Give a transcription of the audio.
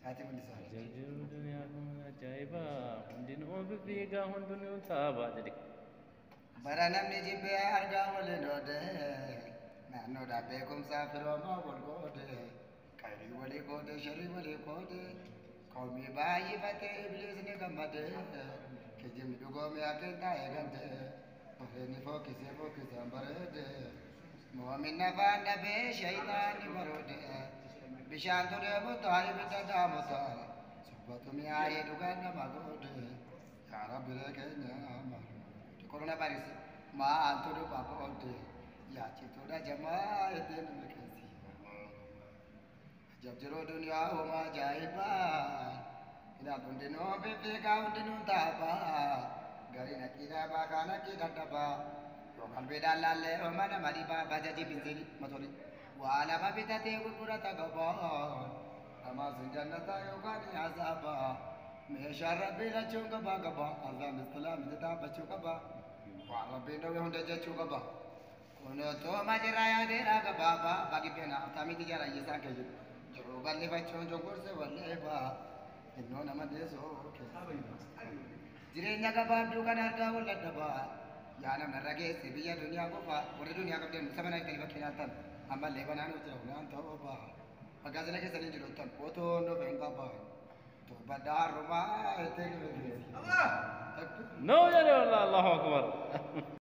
Ati mul'isaa. Jirjiru duniyaa kun ajaa'iba hundinuu bibbiigaa hundinuu taabaa jedhe. Bara namni jibbee argaa waliin oode naannoodhaa beekumsaa firoomaa wal qoode qayrii walii qoode sharii walii qoode qawmii baay'ifatee ibliisni gammade kijibni dhugoomee akeekaa eegante ofeenni fokkisee fokkisaan bareede moomin afaan dhabee shayitaanni baroode bishaan ture mutaa ibidda daamuta subbatu mi'aayee dhugaan nama goode yaa rabbilee keenya malu. corona virus maal tudu papa ode ya citu da jama'a eden merkesi jab jero dunia o ma jaiba ina bunde no be be ka unde no taba gari na kira ba kana ki dadaba yo kan be dalalle o mana mari ba bajaji binzeli motori wala ma bitate gurgura ta gaba ama jannata yo gani azaba meeshaa rabbii lachuun qabaa qaba azaan islaamii dhaabbachuu qaba waan rabbiin dhowwe hunda jechuu qaba kun otoo majiraa yaadeedhaa gabaabaa bagibbena atamitti jara hiyyeessaa kee jiru jiruu bal'ifachuun cunqurse walleeba innoo nama deessoo jireenya gabaabduu kan argaa wal dadhabaa yaa namna irra geesse biyya duniyaa qofa warri duniyaa qabdan saba naa itti bakkee naattan ammallee banaan hojjeta waan ta'uu ba'a magaazina keessanii jiru tan otoo nuuf hin qabaa baddaa harrumaa ettee No jedhe wallah Allahu akbar.